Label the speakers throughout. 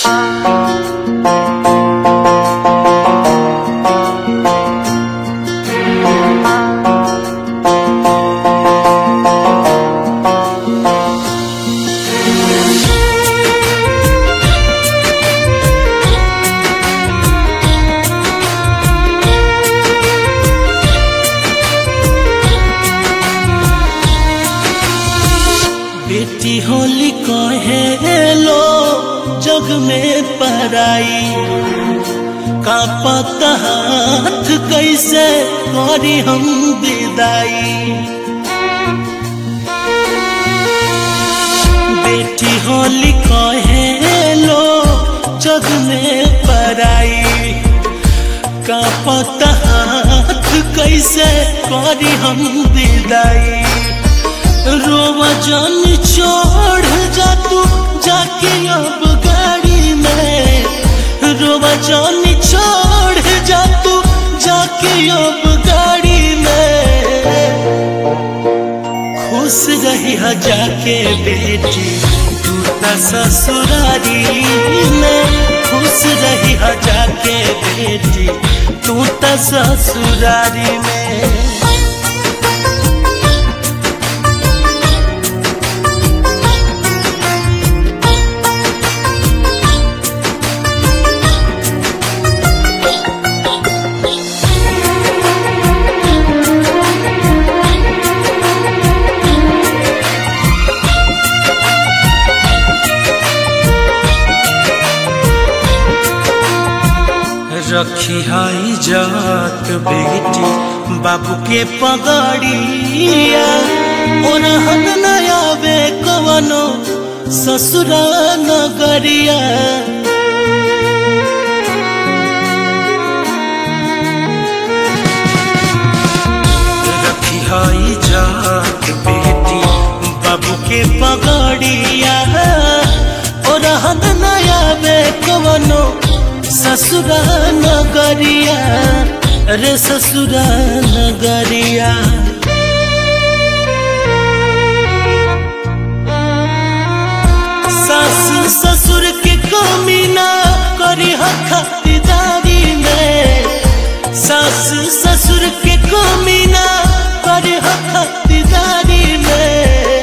Speaker 1: बेटी होली कहे लो जग में पराई का पता हाथ कैसे करी हम विदाई बेटी होली कहे लो जग में पराई का पता हाथ कैसे करी हम विदाई रोवा जान छोड़ जा तू जाके अब गाड़ी में रोवा जान छोड़ जा तू जाके अब गाड़ी में खुश रही है जाके बेटी तू त ससुरारी में खुश रही है जाके बेटी तू त ससुरारी में रखी हाई जात बेटी बाबू के पगड़िया और हन नया वे कवनो ससुरा नगरिया रखी हाई जात बेटी बाबू के पगड़िया और हन नया वे कवनो ससुरा नगरिया रे ससुरा नगरिया सास ससुर के कमी ना करी खातिरदारी में सास ससुर के कमी ना करी खातिरदारी में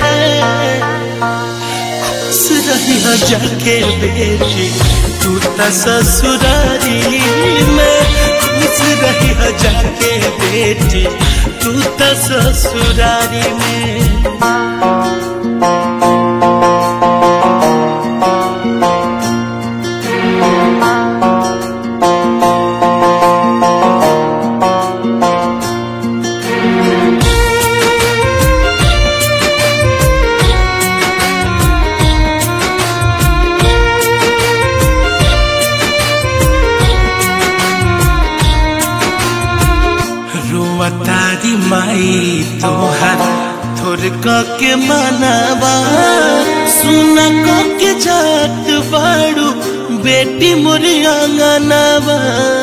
Speaker 1: खुश रही जाके बेटी तू त ससुरारी में खुश रही जाके बेटी तू त ससुरारी में रोवतारी माई तोहर थोर के मनावा सुन के जात बाड़ू बेटी मोरी आंगनवा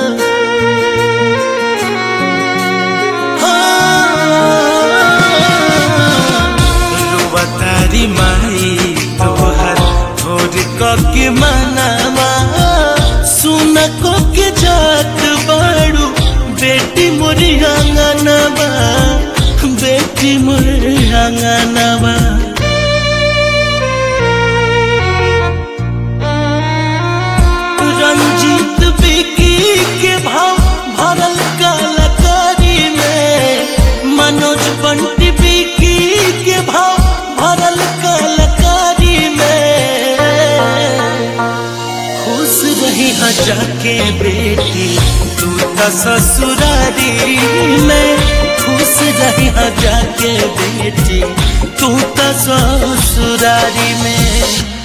Speaker 1: रोवतारी माई तोहर थोर के मनावा सुन के जात बाड़ू बेटी मोरी आंगनवा बेटी मोरी आंगनवा रंजीत बिकी के भाव भरल कलाकारी में मनोज बंटी बिकी के भाव भरल कलाकारी में खुश रही जाके बेटी तू त ससुरारी में खुश रही जाके बेटी तू त ससुरारी में